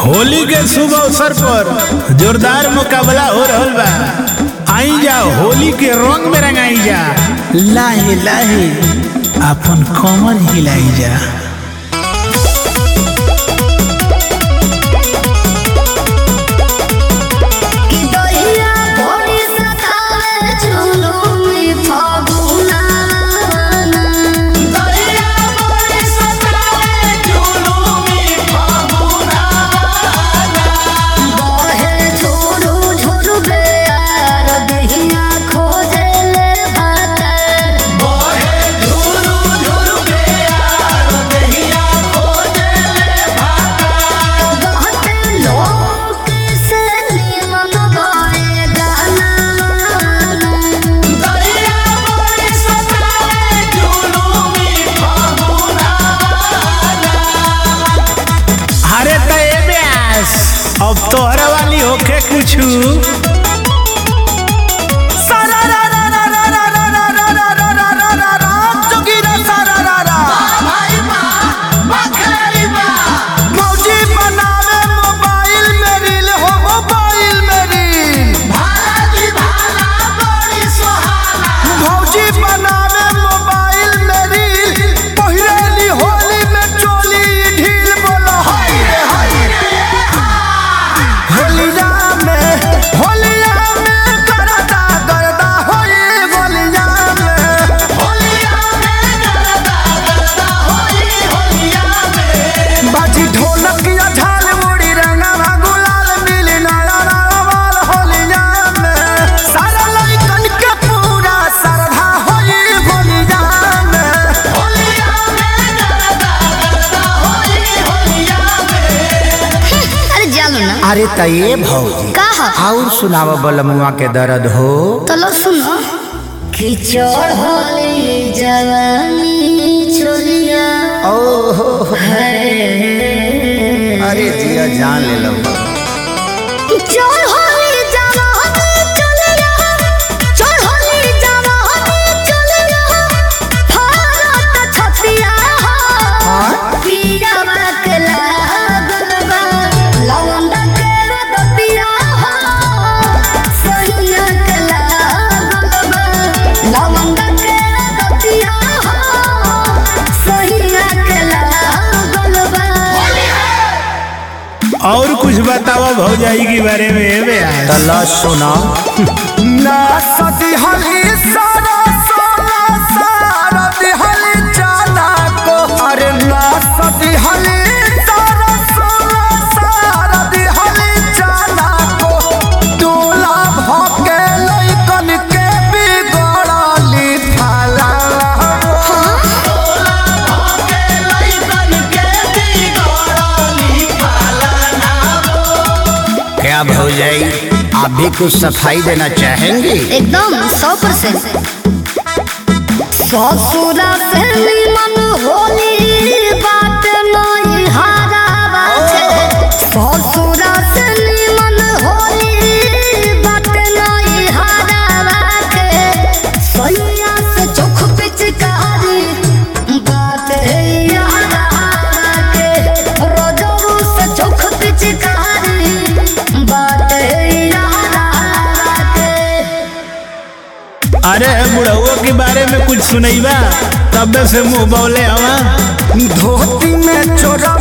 होली के शुभ अवसर पर जोरदार मुकाबला हो रहल बा आई जा होली के रंग में रंगाई जा लाहे लाहे अपन कमर हिलाई जा कि दहिया भोरी सतावे झुलुमी फागुना दहिया भोरी सतावे झुलुमी फागुना बहे झुरु झुरु बेयार दहिया खोजे ले भातर बहे झुरु झुरु बेयार दहिया खोजे ले भातर कहते लोग से निमन गाए गाना दरिया बड़ी सतावे झुलुमी फागुना अरे त ए ब्यास अब तोहरा वाली होके कुछु भाई माँ बखेरी माँ मौजी बनावे मोबाइल में रील हो मोबाइल में रील भाला जी भाला बड़ी सुहाना मौजी बनावे मोबाइल में रील पहिरेली होली में चोली ढील बोलो हाय रे हाय होलिया में होलिया में करदा करदा होई होलिया में होलिया में गरदा गरदा होली होलिया में बाजी ढोलक या झाल मुड़ी रंगवा गुलाल मिली नारा नावाल होलिया में सारा लइकन के पूरा श्रद्धा होई होलिया में होलिया में गरदा गरदा होली होलिया में अरे जानो ना अरे त ये भौजी कहा और सुनाव बलमुआ के दर्द हो चलो सुनो खिचड़ होली जवानी छोलिया ओहो है अरे जिया जान ले लो खिचड़ होली जवानी छोलिया चढ़ होली जवानी छोलिया भारत छतिया हो पीरा बकला गलबा लवंडा के रतिया हो सहिया कला गलबा लवंडा के रतिया हो सहिया कला गलबा और कुछ बतावा भौजाई के बारे में ए ब्यास तला सुना ना सदी हली सारा सारा सारा दिहली जाना को अरे ना सदी हली सारा सारा सारा दिहली जाना को दूल्हा भके लइकन के बिगड़ली थाला क्या भौजाई आप भी कुछ सफाई देना चाहेंगे एकदम सौ परसेंट ससुरा से निमन होली बात नहीं हारा बाटे ससुरा से निमन होली बात नहीं हारा बाटे सैया से चोख पिचकारी बात है यारा के रोजरू से चोख पिचकारी बात है यारा के अरे बुढ़उआ के बारे में कुछ सुनैबा तब से मुंह बौले हवा धोती में चोरा